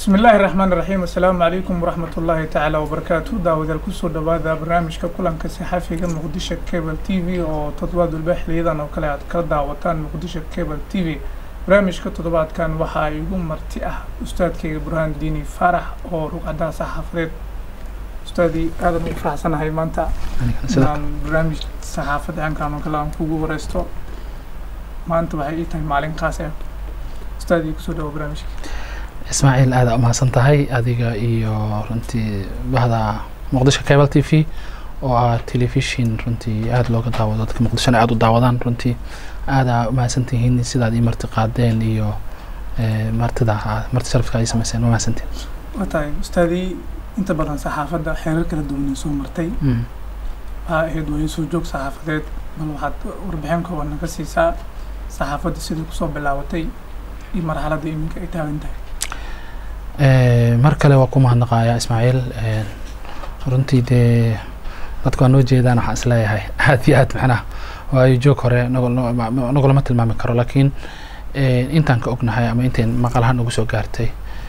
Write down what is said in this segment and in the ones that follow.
bismi illaahi raxmaan raxiim assalaamu calaykum waraxmat ullaahi tacaala wabarakaatu daawadaal kusoo dhawaada barnaamijka kulanka saxaafiga muqdisho cable t v oo toddobaad walba xiliyadan oo kale aad kala daawataan muqdisho cable t v barnaamijka toddobaadkan waxaa igu marti ah ustaadkayga burhaan diini faarax oo rugcadaha saxaafadeed ustaadii aadan u faraxsanahay maanta inaan barnaamij saxaafad cankaan oo kale aan kugu wareysto maanta waxay ii tahay maalin qaas ah ustaadii kusoo dhawo barnaamijka ismaaciil aada umahadsan tahay adiga iyo runtii bahda muqdisho cable t v oo ah telefishin runtii aada looga daawado dadka muqdishona aada u daawadaan runtii aada umahadsan tihiin sidaad ii marti qaadeen iyo martida marti sharafka ay sameyseen waa mahadsantiin waa tahay ustaadii inta badan saxaafadda xeerar kala duwanay soo martay waxaa ahayd waayo soo joog saxaafadeed bal waxaad warbixin kooban naga siisaa saxaafadda sidai kusoo bilaabatay iyo marxaladda iminka ay taagan tahay mar kale waa ku mahadnaqayaa ismaaciil runtii dee dadku waa noo jeedaan waxaan isleeyahay aad iyo aad macnaha waayo joog hore nagulama tilmaami karo laakiin intaan ka ognahay ama intayn maqalahaan ugu soo gaartay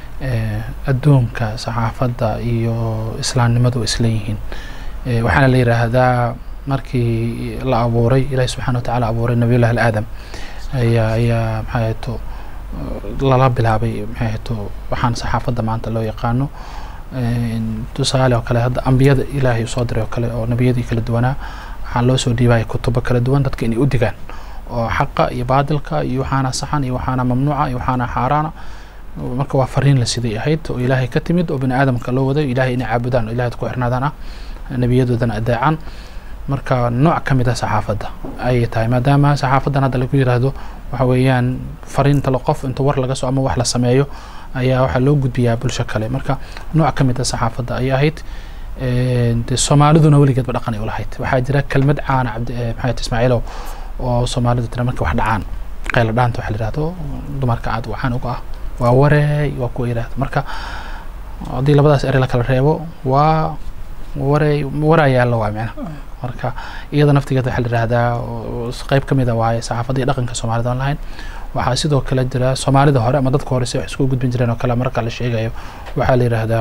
adduunka saxaafadda iyo islaamnimadu isleeyihiin waxaana la yidhaahdaa markii la abuuray ilaahi subxana wa tacala abuuray nabiyullahi alaadam ayaa ayaa maxaa to lala bilaabay maxay ahayto waxaan saxaafadda maanta loo yaqaano tusaale oo kale hadda ambiyada ilaahay usoo diray oo kale oo nebiyadii kala duwanaa waxaa loo soo dhiibaya kutubo kala duwan dadka inay u digaan oo xaqa iyo baadilka iyo waxaana saxan iyo waxaana mamnuuca iyo waxaana xaaraana marka waa fariin la siday ahayd oo ilaahay ka timid oo bini aadamka loo waday ilaahay inay caabudaan oo ilahay ku xirnaadaan ah nebiyadoodana adeecaan marka nooc ka mid ah saxaafadda ayay tahay maadaama saxaafaddan hadda lagu yiraahdo waxa weeyaan fariinta la qof inta war laga soo ama wax la sameeyo ayaa waxaa loo gudbiyaa bulsho kale marka nooc ka mid ah saxaafadda ayay ahayd de soomaaliduna weligeedba dhaqan ay ulahayd waxaa jira kelmad caana cabdi maxamed ismaaciilow oo soomaalidu tira marka wax dhacaan qayla dhaanta waxa la yihahdo dumarka aad waxaan uga ah waa wareey waa kuwa yidhahdo marka haddii labadaas ere la kala reebo waa wareey waraayaalla waa micna marka iyada naftigeeda waxaa la yihahdaa qeyb ka mid a waaye saxaafadda iyo dhaqanka soomaalida aan lahayn waxaa sidoo kale jira soomaalida hore ama dadka hore si wax isku gudbin jireen oo kale marka la sheegayo waxaa la yidhaahdaa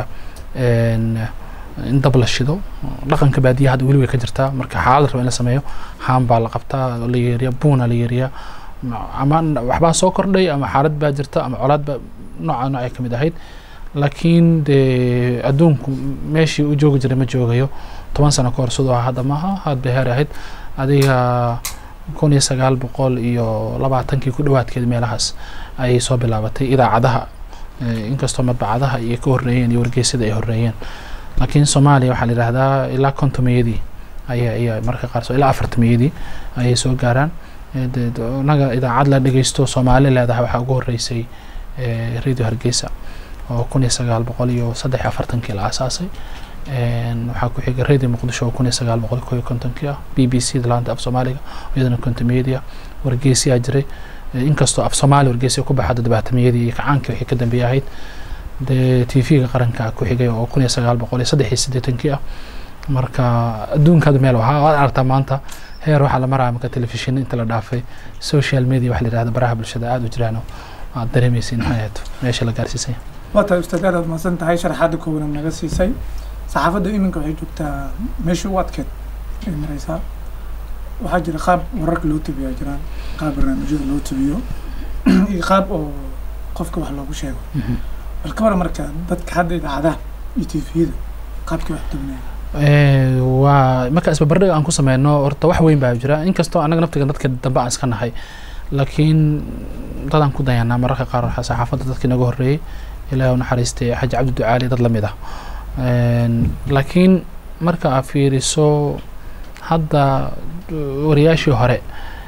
in dab la shido dhaqanka baadiya hadda weli way ka jirtaa marka xaalad raba in la sameeyo haan baa la qabtaa la yeeriya buuna la yeeriya ama waxbaa soo kordhay ama xaalad baa jirta ama colaad baa nooca noocay ka mid ahayd laakiin dee adduunku meeshii u joogi jiray ma joogayo toban sano ka hor sidoo ah hadda maaha had bay heer ahayd adiga kun iyo sagaal boqol iyo labaatankii ku dhawaadkeed meelahaas ayay soo bilaabatay idaacadaha inkastoo madbacadaha iyo ka horreeyeen iyo wargeysada ay horreeyeen laakiin soomaaliya waxaa la yidhahdaa ilaa kontomeyadii aya ayaa marka qaar ilaa afartameyadii ayay soo gaaraan naga idaacad la dhegeysto soomaali leedahay waxaa ugu horreysay radio hargeysa oo kun iyo sagaal boqol iyo saddex iyo afartankii la aasaasay waxaa ku xiga radio muqdisho oo kun iyo sagaal boqol ko iyo kontonkii ah b b c da laanta af soomaaliga iyadana kontomeyadii ah wargeysiyaa jiray inkastoo af soomaali wargeysiya ku baxada dabaatameyadii iyo kacaankii wixii ka dambeeyay ahayd dee t v-ga qaranka ku xigay oo kun iyo sagaal boqol iyo saddex iyo siddeetankii ah marka adduunkada meel waxa waad aragtaa maanta heer waxaa la maraya marka telefishin inta la dhaafay social media waxa la yidhahda baraha bulshada aada u jiraan aad dareemaysin maxay ahayd meesha la gaarsiisay waa tahay ustaad aad aad mahadsan tahay sharaxaadda koowanan naga siisay saxaafadda iminka waxay joogtaa meeshii u adkeed ay mareysaa waxaa jira qaab wararka loo tabiyaa jiraan qaab barnaamijyada loo tabiyo iyo qaab oo qofka wax loogu sheego bal ka waran marka dadka hadda idaacadaha iyo tviyada qaabkii wax tabinaya waa marka isbabardhiga aan ku sameyno horta wax weyn baa jira inkastoo annaga naftiga dadka dambe aan iska nahay laakiin dadaan ku dayanaa mararka qaar waxaa saxaafadda dadkii naga horreeyey ilaahi u naxariistay xaji cabdi ducaali dad lamid ah laakiin marka aad fiiriso hadda wariyaashii hore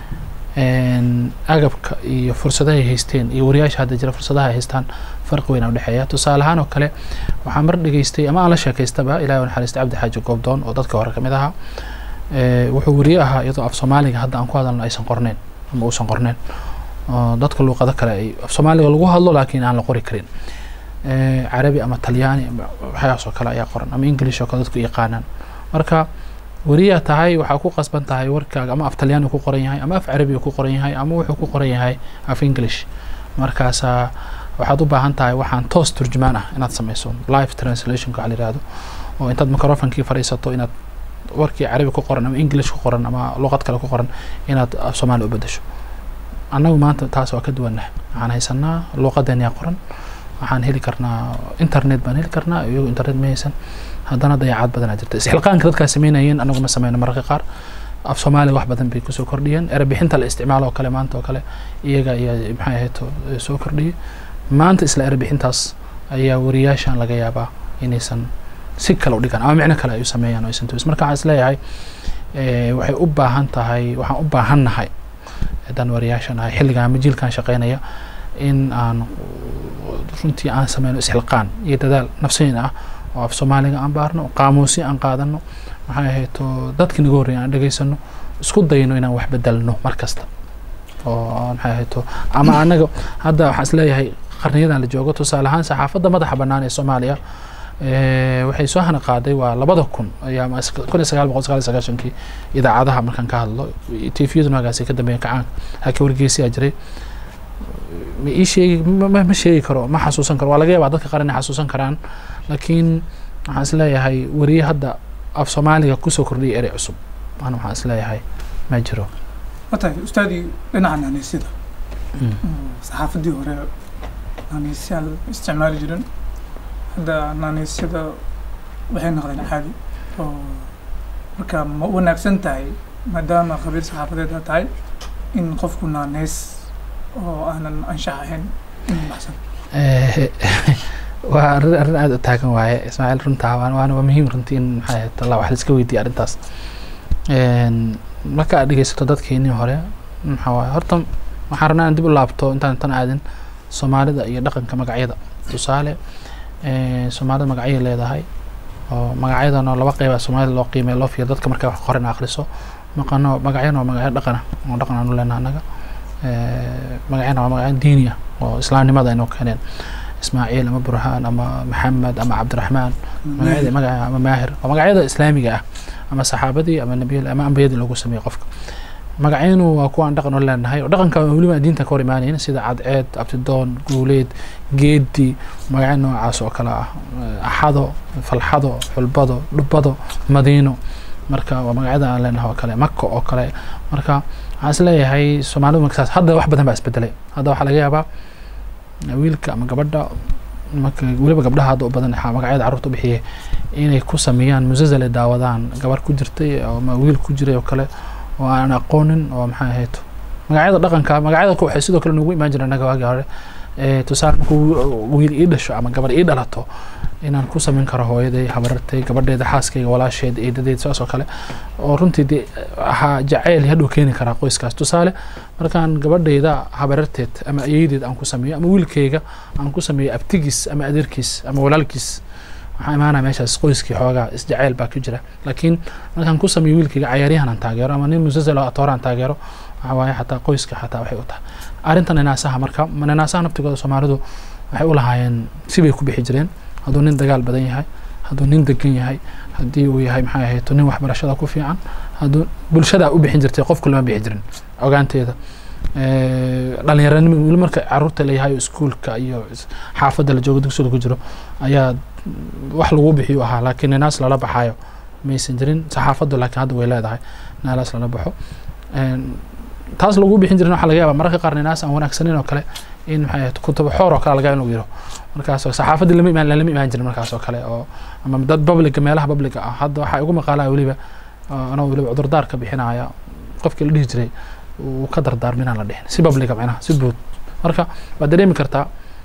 agabka iyo fursadahay haysteen iyo wariyaasha hadda jira fursadaha ay haystaan farqi weyn a udhexeeya tusaale ahaan oo kale waxaa mar dhegeystay ama aan la sheekaystaba ilahi u naxariistay cabdi xaaji goobdoon oo dadka hore kamid ahaa wuxuu wariye ahaa iyadoo af soomaaliga hadda aan ku hadalno aysan qorneyn ama uusan qorneyn dadka luuqado kale ay af soomaaliga lagu hadlo laakiin aan la qori karin carabi ama talyaani waxyaas oo kale ayaa qoran ama english oo kale dadku yaqaanaan marka weriyaa tahay waxaa ku qasban tahay warkaaga ama af talyaani ku qoran yahay ama af carabiga ku qoran yahay ama wuxuu ku qoran yahay af english markaasaa waxaad u baahan tahay waxaan toos turjumaan ah inaad sameyso live translationka waxa la yihahdo oo intaad microfonkii fadhiisato inaad warkii carabi ku qoran ama english ku qoran ama luqad kale ku qoran inaad af soomaali u bedesho annagu maanta taas waa ka duwannahay waxaan haysanaa luuqadeeniyaa qoran waxaan heli karnaa internet baan heli karnaa iyagu internet ma haysan haddana dayacaad badanaa jirta isxilqaanka dadkaa sameynayeen anagu ma sameyno mararka qaar af soomaaliga wax badan bay kusoo kordhiyeen erebixinta la isticmaalo oo kale maanta oo kale iyaga ayaa maxay ahayd soo kordhiyay maanta isla erebixintaas ayaa wariyaashan laga yaabaa inaysan si kale u dhigaan ama micno kale ay u sameeyaan oo aysan tuusin marka waxaan isleeyahay waxay u baahan tahay waxaan u baahannahay haddaan wariyaashan ahay xilligan ama jiilkan shaqeynaya in aan runtii aan sameyno isxilqaan iyo dadaal nafsiin ah oo af soomaaliga aan baarno qaamuusyo aan qaadano maxay ahayd oo dadkii naga horreeya aan dhegaysano isku dayno inaan wax bedelno mar kasta oo maxay ahayd oo ama anaga hadda waxaan isleeyahay qarniyadan la joogo tusaale ahaan saxaafadda madaxa bannaan ee soomaaliya waxay soo hana qaaday waa labada kun ayaa kun iyo sagaal boqol sagaal iyo sagaashankii idaacadaha markaan ka hadlo tviyadu magaasi ka dambeeya kacaanka halkii wargeysiyaa jiray ma ii sheegi ma sheegi karo ma xasuusan karo waa laga yaabaa dadka qaar inay xasuusan karaan laakiin waxaan isleeyahay weriye hadda af soomaaliga kusoo kordhiyay erey cusub ana waxaan isleeyahay ma jiro watahay ustaadii dhinaca naaneysyada saxaafaddii hore naaneysyaan isticmaali jirin hadda naaneysyada waxay noqdeen caadi oo marka ma wanaagsan tahay maadaama khabiir saxaafadeed aad tahay in qofku naaneys oo aanan anshax ahayn in baxsan waa arrin arrin aada u taagan waaye ismaaciil runtaa waan waana waa muhiim runtii in maxay ahayd allah wax laiska weydiiya arrintaas marka aad dhegeysato dadkeenii hore maxaa waaye horta waxaan rabnaa in dib u laabto intaan tan aadin soomaalida iyo dhaqanka magacyada tusaale soomaalida magacyay leedahay oo magacyadana laba qeyba soomaalida loo qiimeeya loo fiiro dadka markay wax qoran akhriso maqano magacyana waa magacyo dhaqana oo dhaqan aanu leenaha annaga magacyana waa magacyo diini ah oo islaamnimada inoo keeneen ismaaciil ama burhaan ama maxamed ama cabdiraxmaan magacyada magaca ama maahir waa magacyada islaamiga ah ama saxaabadii ama nabiyada ama ambiyadii loogu sameeyey qofka magacyanu waa kuwa aan dhaqan u leenahay oo dhaqanka weliba aan diinta ka hor imaanayn sida cadceed abtidoon guuleed geedi magacyo noocaas oo kale ah axado falxado xulbado dhubado madiino marka waa magacyada aan leenahay oo kale mako oo kale marka waxaan is leeyahay soomaalidu markasaas hadda wax badan baa isbedelay hadda waxaa laga yaabaa wiilka ama gabadha marka weliba gabdhaha hadda u badan magacyada carruurta u bixiyay inay ku sameeyaan musasal ay daawadaan gabar ku jirtay ama wiil ku jiray oo kale oo aan aqoonin oo maxay ahayd magacyada dhaqanka magacyada waxay sidoo kale noogu imaan jireen annaga waagii hore tusaale markuu wiil ii dhasho ama gabar ii dhalato inaan ku samayn karo hooyaday habarartay gabadheeda xaaskayga walaasheed eedadeed saas oo kale oo runtii dee ahaa jacayl hadhow keeni karaa qoyskaas tusaale markaan gabadhayda habararteed ama ayeyadeed aan ku sameeyo ama wiilkayga aan ku sameeyo abtigiis ama adeerkiis ama walaalkiis waxaa imaanaya meeshaas qoyskii xoogaa isjacayl baa ku jira laakiin markaan ku sameeyo wiilkayga cayaaryahan aan taageero ama nin musasal atoora aan taageero waxa waaye xataa qoyska xataa waxay u tahay arrinta ninaasaha marka ninaasaha naftigooda soomaalidu waxay u lahaayeen sibay ku bixi jireen hadduu nin dagaal badan yahay hadduu nin degan yahay haddii uu yahay maxay ahayd nin waxbarashada ku fiican hadduu bulshada u bixin jirtay qofku lama bixi jirin ogaanteeda dhalinyaranimo weli marka caruurta layahay iskuulka iyo xaafadda la joogo dugsiga ku jiro ayaa wax lagu bixiyo ahaa laakiin ninaas lala baxaayo maysan jirin saxaafaddu laakiin hadda way leedahay naalaas lala baxo taas lagu bixin jirin waxaa laga yaabaa mararka qaar ninaas aan wanaagsanin oo kale in maxay ahayd kutaba xoor oo kale laga in lagu yiro markaasoo saxaafadii lama imaan lama imaan jirin markaas oo kale oo ama dad publica meelaha publica ah hadda waxaa igu maqaalaya weliba anoo weliba cudurdaar ka bixinaya qofkii la dhihi jiray uu ka dardaarmo inaan la dhihin si publica macnaha si buud marka waad dareemi kartaa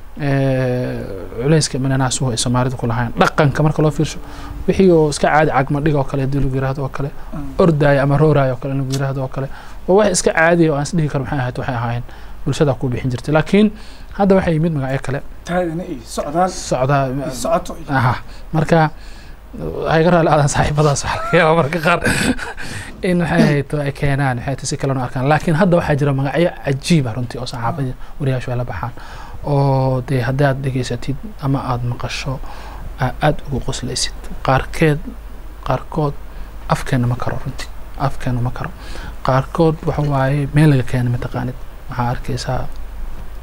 culeyska mananaasuhu ay soomaalidu ku lahayn dhaqanka marka loo fiirsho wixii oo iska caadi cagmadhiga oo kale haddii lagu yiraahdo oo kale ordaaya ama rooraaya oo kale lagu yiraahdo oo kale waa wax iska caadiya oo aan is dhihi karo maxay ahayd waxay ahaayeen bulshada ku bixin jirtay laakiin hadda waxay yimid magacyo kale taagana iyo socdaal socdaa iyo socoto iyo aha marka waxay ka raali aadaan saaxiibadaas waxaa laga yaabaa marka qaar in maxay ahayd ay keenaan maxay tahay si kalena u arkaan laakiin hadda waxaa jira magacyo cajiib ah runtii oo saxaafadii wariyaashu ay la baxaan oo dee haddii aad dhegaysatid ama aada maqasho aada ugu qoslaysid qaarkeed qaarkood afkeena ma karo runtii afkeena ma karo qaarkood waxa waaye meel laga keena mataqaanid waxaa arkaysaa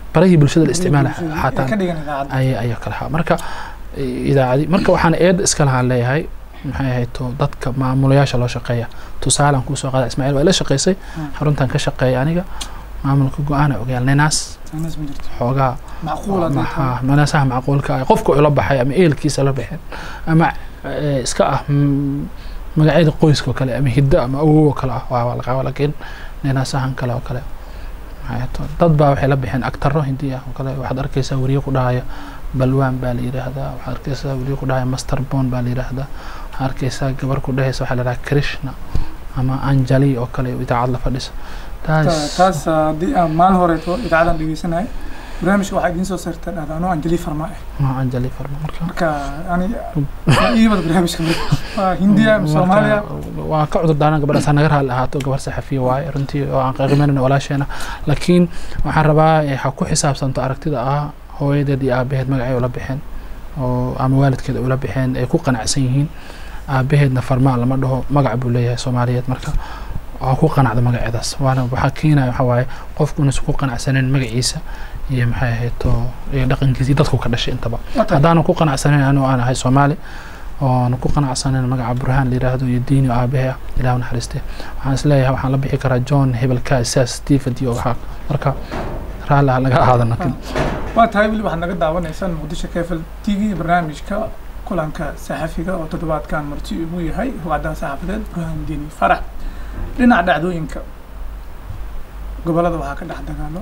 barahii bulshada la isticmaala xataa ka dhigan idaacadda ay ayaa kala haa marka idaacadi marka waxaan eed iska lahaan leeyahay maxay ahayd to dadka maamulayaasha loo shaqeeya tusaalaan kuusoo qaada ismaaciil waa ila shaqaysay xaruntan ka shaqeeya aniga maamulka go-aana ogaal ninaas anas ma jirto xoogaa macquul haddii tahay. maxaa manaasaha macquulka ah qofka ula baxay ama eelkiisa la baxeen ama eh, iska ah mm, magacyada qoyska oo kale ama hiddo ama awow oo kale ah waa waa laga laakiin ninaasahan kale oo kale maxay ahayd to dad baa waxay la baxeen agtaro hindi ah oo kale waxaad arkaysaa weriye ku dhahaya balwaan baa la yidhaahdaa waxaad arkaysaa weriye ku dhahaya master bon baa la yidhaahdaa waxaad arkaysaa gabar ku dhahaysa waxaa la yidhaha krishna ama anjali oo kale idaacad la fadhisa Ta- taas taas haddii aan maalin horeeto idaacadan dhegeysanay barnaamijka waxaa idiin soo saartaa dhahdaa anoo anjali farma ah waa anjali farma marka marka ani iibad barnaamijka marka waa hindiya ama soomaaliya Marka, waan ka cudur daaran gabadhaas ha naga raali ahaato gabar saxafiya waaye runtii oo aan qiiqimeynayno walaasheena laakiin waxaan rabaa eh, ha ku xisaabtanto aragtida ah hooyadeed iyo aabaheed magacay ula bixeen oo ama waalidkeed ay ula bixeen ay ku qanacsan yihiin aabaheedna farmaa lama dhaho magac buu leeyahay soomaaliyeed marka waa ku qanacda magaceedaas waana waxaa keenaya waxaa waaye qofku inuusan ku qanacsaneyn magaciisa iyo maxay ahayd to iyo dhaqankiisa iyo dadku ka dhashay intaba Wata- haddaanan ku qanacsanayn anigu aan ahay soomaali oon ku qanacsanayn magaca burhaan la yidhaahdo iyo diini oo aabahe ah ilaah u naxariiste waxaan isleeyahay waxaan la bixi karaa john hebelka saas stephen iyo waxaa marka raalli ha laga ahaado nakin waa tahay weli waxaad naga daawanaysaan muqdisho kefel t v barnaamijka kulanka saxafiga oo toddobaadkan marti ugu yahay ruwacdaha saxaafadeed burhaan diini farax dhinaca dhacdooyinka gobolada waxaa ka dhex dagaalo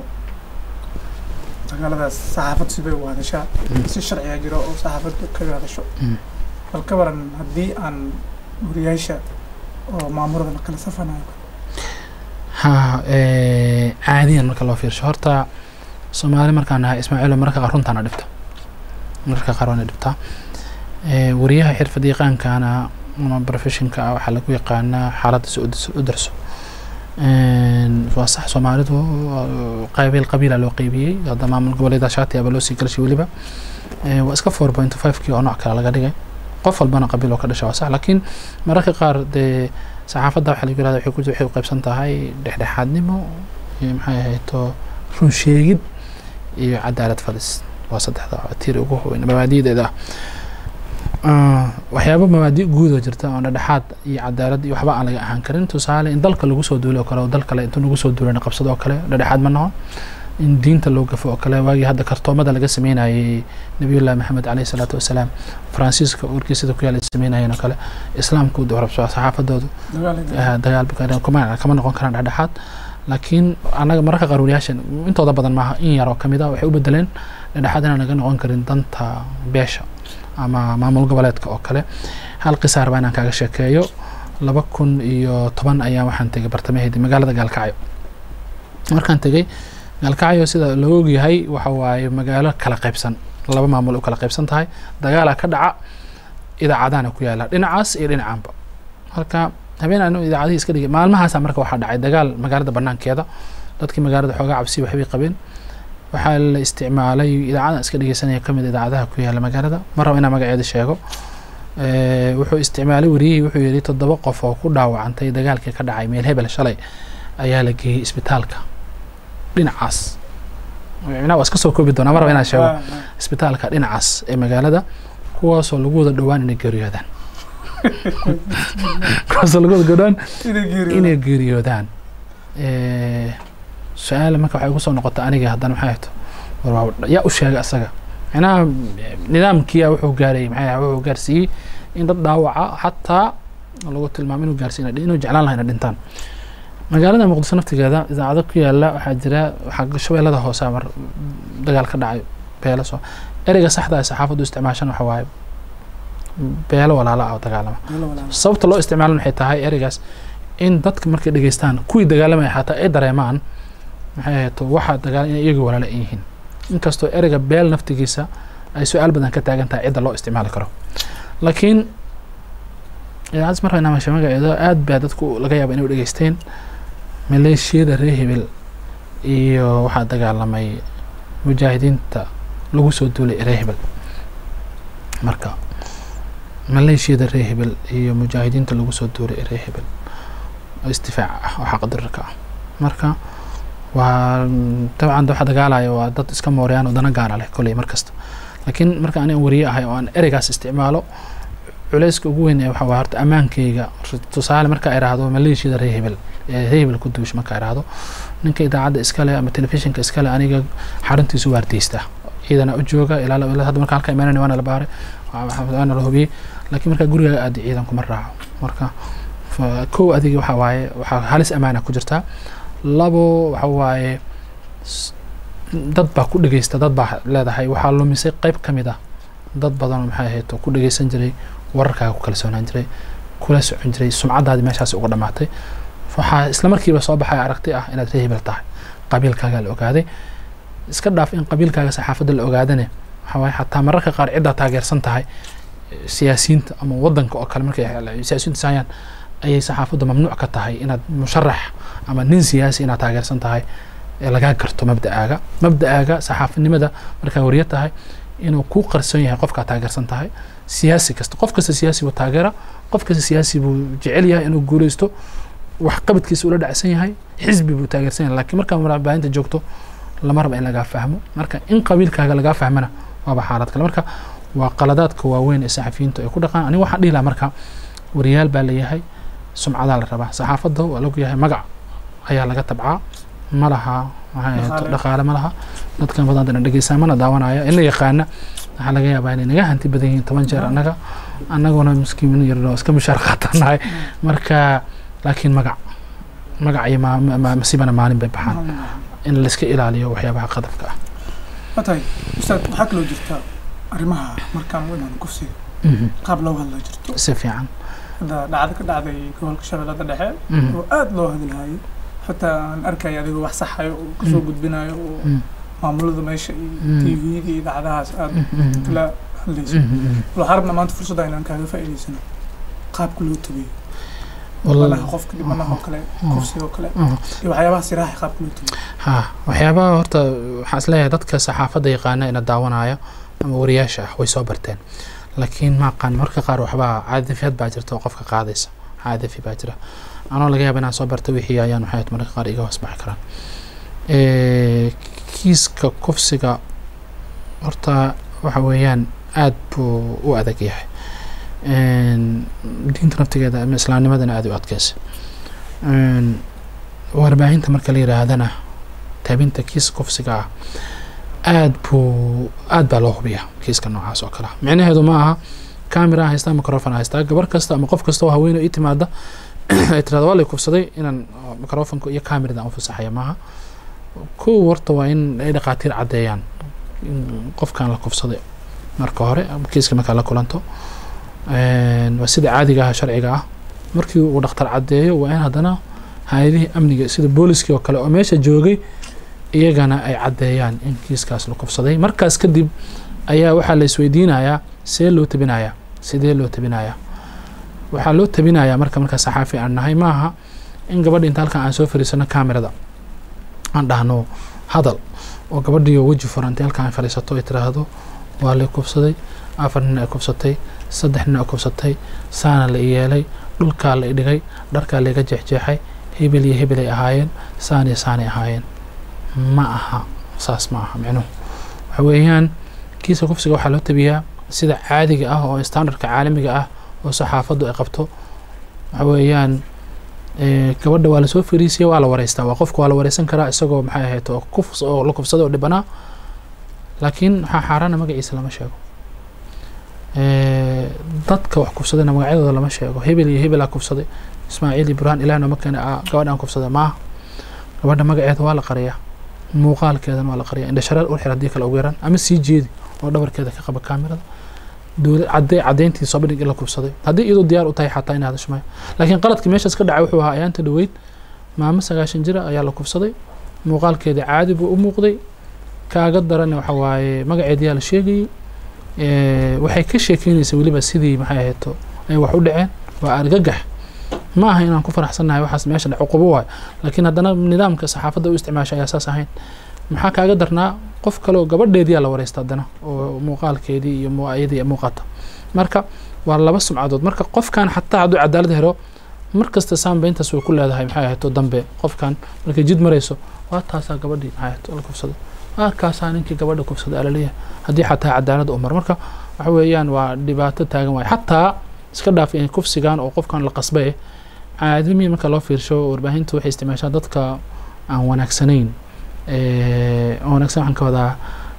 dagaaladaas saxaafad sibay u hadashaa si sharciga jiro oo saxaafaddu kaga hadasho Mm. bal ka waran haddii aan wariyaasha oo maamulada la kala safanayo ha eh, caadiyan marka loo fiirsho horta soomaali markaan nahay ismaaciilo mararka qaar runtaana dhibta mararka qaar waana dhibtaa Eh, wariyaha xirfad yaqaankana ama professionka ah waxaa lagu yaqaanaa xaaladda si u dis- u darso Een, waa sax soomaalidu uh, qabiil qabiila loo qeybiyey hadda maamul goboleeda shaati aba loo sii galshay weliba Eh, waa iska four point five kii oo nooc kale laga dhigay qof walbana qabiil oo ka dhasha waa sax laakiin mararka qaar dee saxaafadda waxaa lagu yirahda waxay ku waxay u qaybsan tahay dhexdhexaadnimo iyo maxay ahayd to run sheegid iyo cadaalad fadhis waa saddexda tiir ugu weyn mabaadi'deeda ah Ah, waxyaabo mabaadi guud oo jirta oo dhexdhexaad iyo cadaalad iyo waxba aan laga ahaan karin tusaale in dalka lagu soo duulo oo kale oo dal kale intuu lagu soo duulana qabsado oo kale dhexdhexaad ma noqon in diinta loo gafo oo kale waagii hadda kartoomada laga sameynayay nabiyullahi maxamed caleyhi salaatu wasalaam faransiiska warkiisada ku yaala sameynayeen oo kale islaamku rabso saxaafadoodu dagaalada ah, dagaal bukaarin kuma kama noqon karaan dhexdhexaad laakiin annaga mararka qaar wariyaashan intooda badan maaha in yar oo kamid ah waxay u bedeleen dhexdhexaad inaan naga noqon karin danta beesha ama maamul goboleedka oo kale hal qisaar baa inaan kaaga sheekeeyo laba kun iyo toban ayaa waxaan tegay bartamaheedii magaalada gaalkacyo markaan tegay gaalkacyo sida la ogyahay waxa waaye magaalo kala qaybsan laba maamul u kala qaybsan tahay dagaalaa ka dhaca idaacadaana ku yaala dhinacaas iyo dhinacaanba marka habeen anu idaacadihii iska dhigay maalmahaasa marka waxaa dhacay dagaal magaalada banaankeeda dadkii magaalada xoogaa cabsi waxbay qabeen waxaa la isticmaalay idaacadan iska dhegeysanaya kamid idaacadaha ku yaala magaalada mar raba inaan magaceeda sheego Eh, wuxuu isticmaalay wariyihii wuxuu yidhi toddoba qof oo ku dhaawacantay dagaalkii ka dhacay meel hebel shalay ayaa la geeyey isbitaalka dhinacaas micnaha waa iska soo koobi doonaa mar raba inaan sheego Ah, ah. isbitaalka dhinacaas ee magaalada kuwaasoo lagu wada dhowaan inay geeriyoodaan kuwaasoo lagu wada dhowaan inay geeriyoodaan. inay geeriyoodaan Eh, su-aal marka waxay igu soo noqota aniga haddana maxay ahto war waa- yaa u sheegay asaga macnaha nidaamkiia wuxuu gaaray maxay ahay, wuxuu gaarsiiyey in dad dhaawaca xataa lagu tilmaamo inuu gaarsiiy inuu jeclaan lahaa inay dhintaan magaalada muqdisho naftigeeda idaacado ku yaala waxaa jira waxaa shabeellada hoose mar dagaal ka dhacay beelo soo ereyga saxda ah ee saxaafaddu isticmaashan waxa waaye beelo walaala ah oo dagaalama Wala walaal. sababta loo isticmaalan waxay tahay ereygaas in dadka markay dhegeystaan kuwii dagaalamaya xataa ay dareemaan maxay ahayd waxa dagaal inay iyaga walaala ay yihiin inkastoo ereyga beel naftigiisa ay su-aal badan ka taagan tahay cidda loo isticmaali karo laakiin idaacaddas marka inaa masha magaceedo aad baa dadku laga yaaba inay u dhegeysteen maleeshiyada reer hebel iyo waxaa dagaalamay mujaahidiinta lagu soo duulay reer hebel marka maleeshiyada reer hebel iyo mujaahidiinta lagu soo duulay reer hebel oo istifaac ah oo xaqdirarka ah marka waa dabcan waxa dagaalaya waa dad iska mooriyaan oo dana gaara leh kolley mar kasta laakiin marka ani aan wariye ahay oo aan ereygaas isticmaalo culayska ugu weyn ee waxa waa horta ammaankayga tusaale markaa iraahdo maleeshiyada reer hebel ee reer hebel ku duush markaa iraahdo ninka idaacadda iskale ama telefishinka iskale aniga xaruntiisu waardiystaa ciidana u jooga ilaa ilaa hadda marka halka imaanani waana la baaray waana la hubiyey laakiin markaa gurigaaga aadi ciidan kuma raaco marka kow adiga waxa waaye waxaa halis amaana ku jirtaa labo waxa waaye dad baa ku dhegeysta dad baa leedahay waxaa lumisay qayb ka mid ah dad badan oo maxay ahayd oo ku dhegeysan jiray wararkaaga ku kalsoonaan jiray kula socon jiray sumcadaadii meeshaas uga dhamaatay waxaa isla markiiba soo baxay aragti ah inaad reer hebel tahay qabiilkaaga la ogaaday iska dhaaf in qabiilkaaga saxaafadda la ogaadane waxa waaye xataa mararka qaar ciddaa taageersan tahay siyaasiyiinta ama wadanka oo kale markay siyaasiyiinta saayaan ayay saxaafaddu mamnuuc ka tahay inaad musharax ama nin siyaasi inaad taageersan tahay ee lagaa garto mabda'aaga mabda'aaga saxaafinimada markaa wariyo tahay inuu kuu qarsoon yahay qofkaa taageersan tahay siyaasi kasta qof kasta siyaasi buu taageera qof kasta siyaasi buu jecel yahay inuu guuleysto wax qabadkiisa ula dhacsan yahay xisbi buu taageersan yahay lakiin markaa warbaahinta joogto lama raba in lagaa fahmo marka in qabiilkaaga lagaa fahmana waaba xaalad kale marka waa qaladaadka waaweyn ee saxafiyiintu ay ku dhaqaan aniga waxaan dhihi lahaa marka wariyaal baa leeyahay sumcadaa la rabaa saxaafadda waa log yahay magac ayaa laga tabcaa ma laha dhaqaale ma laha dadkan badan dana dhegeysaa mana daawanaya in la yaqaana waxaa laga yaabaa inay naga hanti badan yihiin toban jeer annaga annaguna miskiin yarno iska mushaar qaatanahay marka laakiin magac magac iyo masibana maalin bay baxaan in laiska ilaaliyo waxyaabaha qadafka ah watahay ustaad waxaa kaloo jirta arrimaha markaan u imaan kufsiga qaab looga hadla jirto si fiican hadda dhacdo ka dhacday gobolka shabeellada dhexe oo aada loo hadalhayay xataa aan arkaya adigoo wax saxayo oo kasoo gudbinayo oo maamulada meesha iyo tvda iyo idaacadahaas aada kala hadlayso waxaa rabna maanta fursadda inaan kaaga faa'iidaysano qaabka loo tabeeyo malaha qofka dhibanaha oo kale kufsiga oo kale iyo waxyaabaha siraaxa qaabka loo tabeeyo ha waxyaabaha horta waxaan isleeyahay dadka saxaafadda yaqaana ina daawanaya ama wariyaasha ah way soo barteen laakiin maaqaan marka qaar waxbaa caadifyad baa jirta oo qofka qaadaysa caadifi baa jira anoo laga yaaba inaan soo barta wixii ayaan waxay mararka qaar iga hoos baxi karaan kiiska kufsiga horta waxa weeyaan aada buu u adag yahay diinta naftigeeda ama islaamnimadana aada u adkeysa warbaahinta marka la yiraahdana taabinta kiiska kufsiga ah aad buu aad baa loo hubiyaa kiiska noocaas oo kale micnaheedu ma aha camera haystaa microfon haystaa gabar kasta ama qof kasta oo haweeney ii timaada ay tirahdo waa lay kufsaday inaan microfonka iyo camerada aan u fasaxaya maaha kow horta waa in ay dhaqaatiir caddeeyaan in qofkan la kufsaday marka hore kiiska markaa la kulanto waa sida caadiga ah sharciga ah markii uu dhakhtar caddeeyo waa in haddana hay-adihii amniga sida booliskii oo kale oo meesha joogay iyagana ay caddeeyaan in kiiskaas la kufsaday markaas kadib ayaa waxaa la isweydiinayaa see loo tabinayaa sidee loo tabinayaa waxaa loo tabinayaa marka markaa saxaafi aan nahay maaha in gabadha inta halkan aan soo fariisano camerada aan dhahno hadal oo gabadhiioo weji furantay halkan ay fadhiisato ay tiraahdo waa lay kufsaday afar nin ay kufsatay saddex nin ay kufsatay saana la i yeelay dhulkaa la i dhigay dharkaa laiga jeexjeexay hebel iyo hebel ay ahaayeen saan iyo saanay ahaayeen ma aha saas ma aha micnuhu waxa weeyaan kiiska kufsiga waxaa loo tabiyaa sida caadiga ah oo standardka caalamiga ah oo saxaafaddu ay qabto waxa weeyaan gabadha waa lasoo fariisiya waa la wareystaa waa qofka waa la wareysan karaa isagoo maxay ahayd oo kufs oo la kufsaday oo dhibanaa laakiin waxaa xaaraana magaciisa lama sheego dadka wax kufsadayna magacyadooda lama sheego hebel iyo hebelaa kufsaday ismaaciil ibrahim ilaah nooma keena gabadhaan kufsaday maaha gabadha magaceeda waa la qariyaa muuqaalkeedana waa la qariyaa indhashareer u xir haddii kale ugu yaraan ama sii jeedi oo dhabarkeeda ka qaba kaamirada dowlad cadde caddeyntii soo bandhig in la kufsaday haddii iyadoo diyaar u tahay xataa in hadasho maayo laakiin qaladkii meeshaas ka dhacay wuxuu ahaa ayaanta dhoweyd maamo sagaashan jira ayaa la kufsaday muuqaalkeeda caadi buu u muuqday kaaga daran waxa waaye magaceediyaa la sheegayey waxay ka sheekeynaysa weliba sidii maxay ahayto ay wax u dhaceen waa argagax ma aha inaan ku faraxsannahay waxaas meesha dhac cuqubo waayo laakiin haddana nidaamka saxaafadda u isticmaasha ayaa saas ahayn maxaa kaaga darnaa qof kale oo gabadheediyaa la wareysta haddana oo muuqaalkeedii iyo ayadii muuqata marka waa laba sumcadood marka qofkan xataa hadduu cadaalad helo mar kasta saambeyntaas way ku leedahay maxay ahayto dambe qofkan markay jid marayso waa taasaa gabadhii maxay ahayto la kufsaday waa kaasaa ninkii gabadha kufsaday alaleeyahay haddii xataa cadaalad u mar marka waxa weeyaan waa dhibaato taagan waayo xataa iska dhaaf in kufsigan oo qofkan la qasbay caadimi marka loo fiirsho warbaahinta waxay isticmaashaa dadka aan wanaagsanayn aan wanaagsan waxaan ka wadaa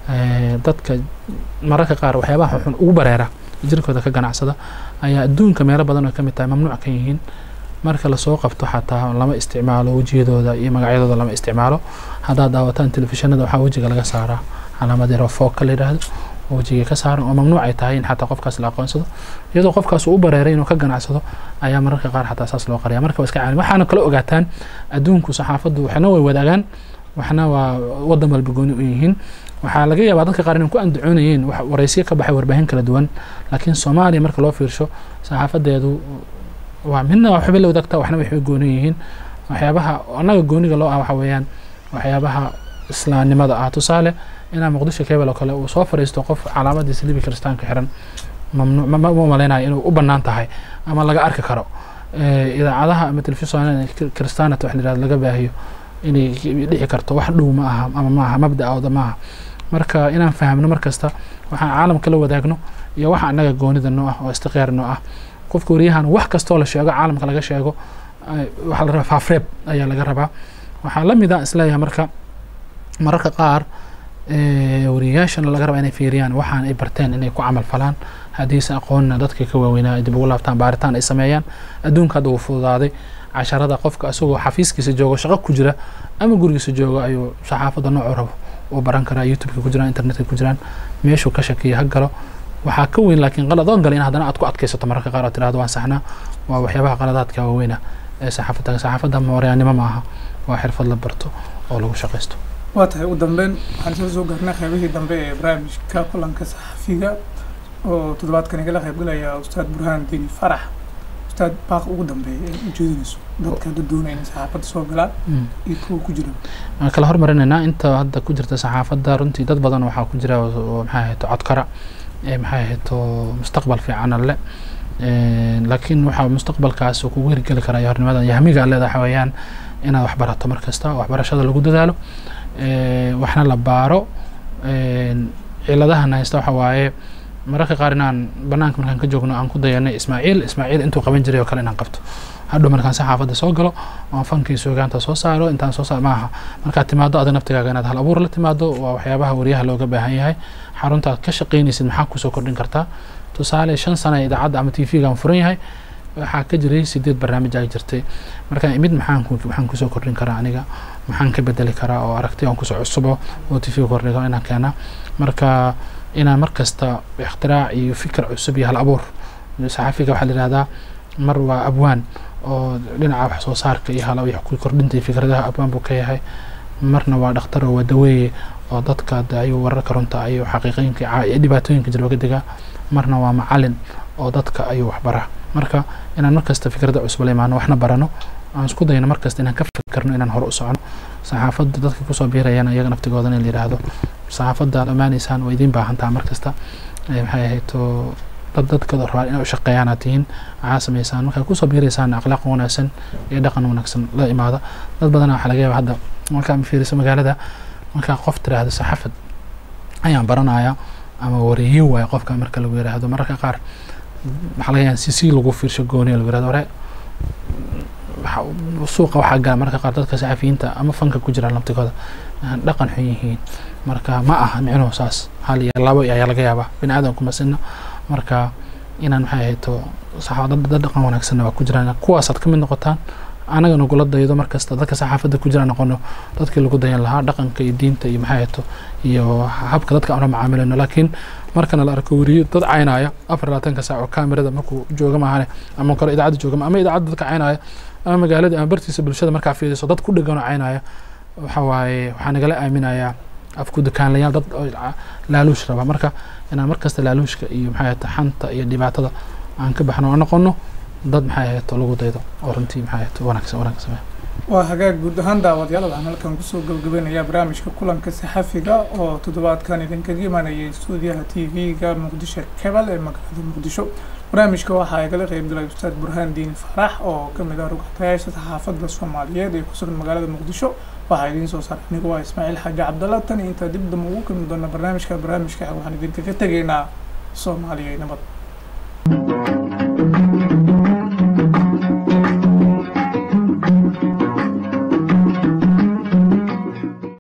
dadka mararka qaar waxyaabaha xun ugu bareera jirkooda ka ganacsada ayaa adduunka meelo badan oo ka mid tahay mamnuuc ka yihiin marka lasoo qabto xataa lama isticmaalo wejiyadooda iyo magacyadooda lama isticmaalo haddaad daawataan telefishinada waxaa wejiga laga saaraa calaamad yaro foogka la yidhaahdo oo wejiga ka saaran oo mamnuuc ay tahay in xataa qofkaas la aqoonsado iyadoo qofkaas uu u bareeray inuu ka ganacsado ayaa mararka qaar xataa saas loo qariya marka waa iska caalim waxaana kala ogaataan adduunku saxaafaddu waxna way wadaagaan waxna waa wadan walba gooni u yihiin waxaa laga yaabaa dadka qaar inay ku andacoonayeen wax waraysiyo ka baxay warbaahin kala duwan laakiin soomaaliya marka loo fiirsho saxaafadeedu waa midna waxbay la wadaagtaa waxna waxbay gooni yihiin waxyaabaha annaga gooniga loo ah waxa weeyaan waxyaabaha islaamnimada ah tusaale inaa muqdisho kebel oo kale uu soo fariisto qof calaamadiisa libi kiristaanka xiran mamnuuc ma malaynayo inuu u bannaan tahay ama laga arki karo idaacadaha ama telefishin kiristaanata wax la yihahdo laga baahiyo inay dhici karto wax dhow ma aha ama maaha mabda-ooda maaha marka inaan fahamno mar kasta waxaan caalamka la wadaagno iyo waxa annaga goonida noo ah oo istiqyaar noo ah qofka waryahan wax kastoo la sheego caalamka laga sheego waxaa la rabaa faafreeb ayaa laga rabaa waxaa la mid a isleeyahay marka mararka qaar wariyayaashana laga rabaa inay fiiriyaan waxaan ay barteen inay ku camal falaan haddiise aqoonna dadkii ka waaweynaa ay dib ugu laabtaan baaritaan ay sameeyaan adduunka hadda uu fududaaday casharada qofka isagoo xafiiskiisa joogo shaqo ku jira ama gurigiisa joogo ayuu saxaafadda noocuu rabo uu baran karaa youtubeka ku jiraan internetka ku jiraan meeshuu ka shakiya ha galo waxaa ka weyn laakiin qaladoon gale in haddana aad ku adkaysato mararka qaar oo tirahdo waan saxnaa waa waxyaabaha qaladaadka waaweyna ee saxaafadda saxaafadda mooryaanimo ma aha waa xirfad la barto oo lagu shaqaysto waa tahay ugu dambeyn waxaan isla soo gaarnay qaybihii dambe ee barnaamijka kulanka saxafiga oo toddobaadkan igala qaybgalaya ustaad burhaan dini farax ustaad baaq ugu dambeeya ee ujeedinayso dadka hadda doonaya inay saxaafadda soo galaan iyo kuwa ku jira waan kala hormarinaynaa inta hadda ku jirta saxaafadda runtii dad badan waxaa ku jira oo maxay ahayto codkara ee maxay ahayto mustaqbal fiican alle laakiin waxaa mustaqbalkaas kugu hirgeli karaa iyo hornimada yahmiga alleeda waxa weeyaan inaad wax barato mar kasta oo waxbarashada lagu dadaalo waxna la baaro ciladahana haysta waxa waaye mararka qaar inaan banaanka markaan ka joogno aan ku dayanay ismaaciil ismaaciil intuu qaban jiray oo kale inaan qabto hadhow markaan saxaafadda soo galo oon fankii suugaanta soo saaro intaan soo saar maaha markaad timaado adiga naftigaaga inaad hal abuur la timaado waa waxyaabaha wariyaha looga baahan yahay xarunta aad ka shaqaynaysid maxaa kusoo kordhin kartaa tusaale shan sana idaacadda ama t v-gaan furan yahay waxaa ka jiray sideed barnaamij ay jirtay markaan imid maxaan maxaan kusoo kordhin karaa aniga maxaan ka bedeli karaa oo aragti aan kusoo cusubo oo t v kordhigo inaan keenaa marka inaan mar kasta ikhtirac iyo fikir cusub iyo hal abuur saxafiga waxaa la yihahdaa mar waa abwaan oo dhinaca wax soo saarka iyo hal ku kordhinta iyo fikradaha abwaan buu ka yahay marna waa dhakhtar oo waa daweeye oo dadka ayuu wararka runta ayuu xaqiiqooyinka iyo dhibaatooyinka jira oga degaa marna waa macalin oo dadka ayuu waxbaraa marka inaan markasta fikrada cusub la imaano waxna barano aan isku dayno markasta inaan ka fikirno inaan hore u socno saxaafadda dadka kusoo biirayana iyaga naftigooda in la yidhaahdo saxaafadda ad ammaanaysaan waa idiin baahan taha markasta maxay ahayto dad dadkooda rabaan inay u shaqeeyaan aad tihiin waxaa samaysaan markaa kusoo biiraysaan akhlaaq wanaagsan iyo dhaqan wanaagsan la imaada dad badana waxaa laga yaaba hadda markaa fiiriso magaalada markaa qof tiraahdo saxaafad ayaan baranaya ama wareeyo waayo qofka marka lagu yiraahdo mararka qaar waxaa laga yaaba si si lagu fiirsho gooni lagu yirahdo hore suuqa waxaa gala mararka qaar dadka saxafiyiinta ama fanka ku jira laftigooda dhaqan xun yihiin marka ma aha micnuhu saas hal iyo labo ayaa laga yaabaa bini aadamku masina marka inaan maxay ahayto dad dhaqan wanaagsanna waa ku jiraan kuwaasaad ka mid noqotaan anaga nagula daydo markasta dadka saxaafadda ku jira noqono dadkii lagu dayan lahaa dhaqanka iyo diinta iyo maxay ahayto iyo habka dadka aan la macaamilayno laakiin markana la arko weriyo dad caynaya afar labaatanka saac oo kamerada markuu jooga maahane ama kale idaacadda jooga ama idaacadda dadka caynaya ama magaalada ama bartiisa bulshada markaa fiiriso dad ku dhegan oo caynaya waxa waaye waxaa nagala aaminayaa afku dukaanlayaal dad laaluush raba marka inaan markasta laaluushka iyo maxay ahayto xanta iyo dhibaatada aan ka baxno oo noqono dad maxay ahayto lagu daydo oo runtii maxay ahayto wanaagsan wanaagsan sameeya waa hagaag guud ahaan daawadayaal waxaan halkan kusoo gabagabeynayaa barnaamijka kulanka saxafiga oo toddobaadkan idinkaga imanayay stuudiyaha t v-ga muqdisho kebal ee magaalada muqdisho barnaamijka waxaa igala qeybgalay ustaad burhaan diin faarax oo kamid ah rugxatayaasha saxaafadda soomaaliyeed ee kusugan magaalada muqdisho waxaa idiin soo saaray anigu waa ismaaciil xaaji cabdalla tan intaa dib damba ugu kulmi doona barnaamijka barnaamijka waxaan idinkaga tegaynaa soomaaliya nabad